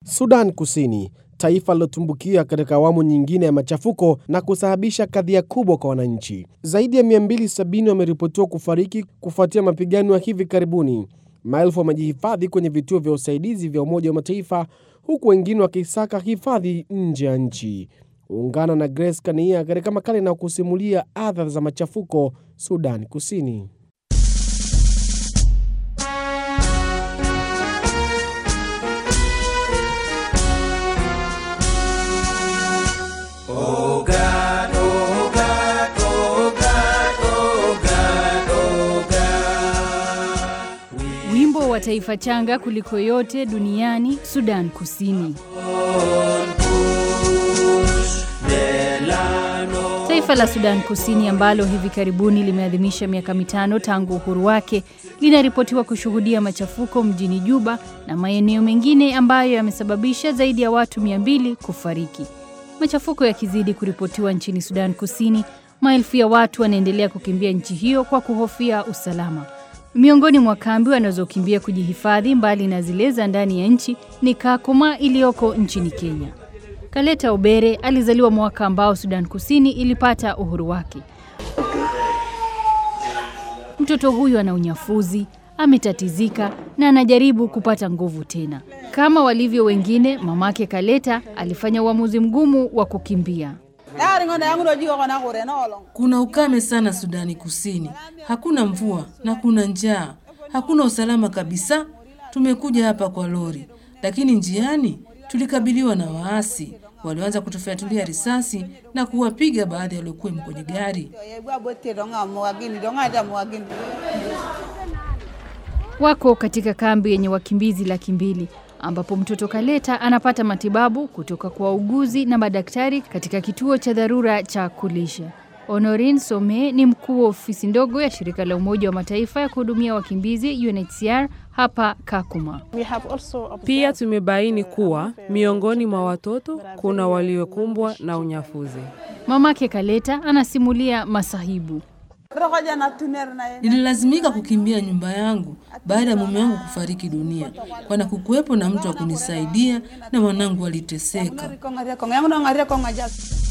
Sudan Kusini, taifa lilotumbukia katika awamu nyingine ya machafuko na kusababisha kadhia kubwa kwa wananchi. Zaidi ya 270 wameripotiwa kufariki kufuatia mapigano ya hivi karibuni. Maelfu wamejihifadhi kwenye vituo vya usaidizi vya Umoja wa Mataifa, huku wengine wakisaka hifadhi nje ya nchi. Ungana na Grace Kania katika makala inayokusimulia adha za machafuko Sudan Kusini. Wimbo wa taifa changa kuliko yote duniani, Sudan Kusini. Taifa la Sudan Kusini ambalo hivi karibuni limeadhimisha miaka mitano tangu uhuru wake linaripotiwa kushuhudia machafuko mjini Juba na maeneo mengine ambayo yamesababisha zaidi ya watu mia mbili kufariki. Machafuko yakizidi kuripotiwa nchini Sudan Kusini, maelfu ya watu wanaendelea kukimbia nchi hiyo kwa kuhofia usalama. Miongoni mwa kambi wanazokimbia kujihifadhi mbali na zile za ndani ya nchi ni Kakuma iliyoko nchini Kenya. Kaleta Obere alizaliwa mwaka ambao Sudan Kusini ilipata uhuru wake. Mtoto huyu ana unyafuzi, ametatizika na anajaribu kupata nguvu tena. Kama walivyo wengine, mamake Kaleta alifanya uamuzi mgumu wa kukimbia. Kuna ukame sana Sudani Kusini, hakuna mvua na kuna njaa, hakuna usalama kabisa. Tumekuja hapa kwa lori, lakini njiani tulikabiliwa na waasi walioanza kutufyatulia risasi na kuwapiga baadhi waliokuwemo kwenye gari. Wako katika kambi yenye wakimbizi laki mbili ambapo mtoto Kaleta anapata matibabu kutoka kwa wauguzi na madaktari katika kituo cha dharura cha kulisha. Honorin Some ni mkuu wa ofisi ndogo ya shirika la Umoja wa Mataifa ya kuhudumia wakimbizi UNHCR hapa Kakuma. Pia tumebaini kuwa miongoni mwa watoto kuna waliokumbwa na unyafuzi. Mamake Kaleta anasimulia masahibu. Nililazimika kukimbia nyumba yangu baada ya mume wangu kufariki dunia, kwana kukuwepo na mtu wa kunisaidia na mwanangu aliteseka.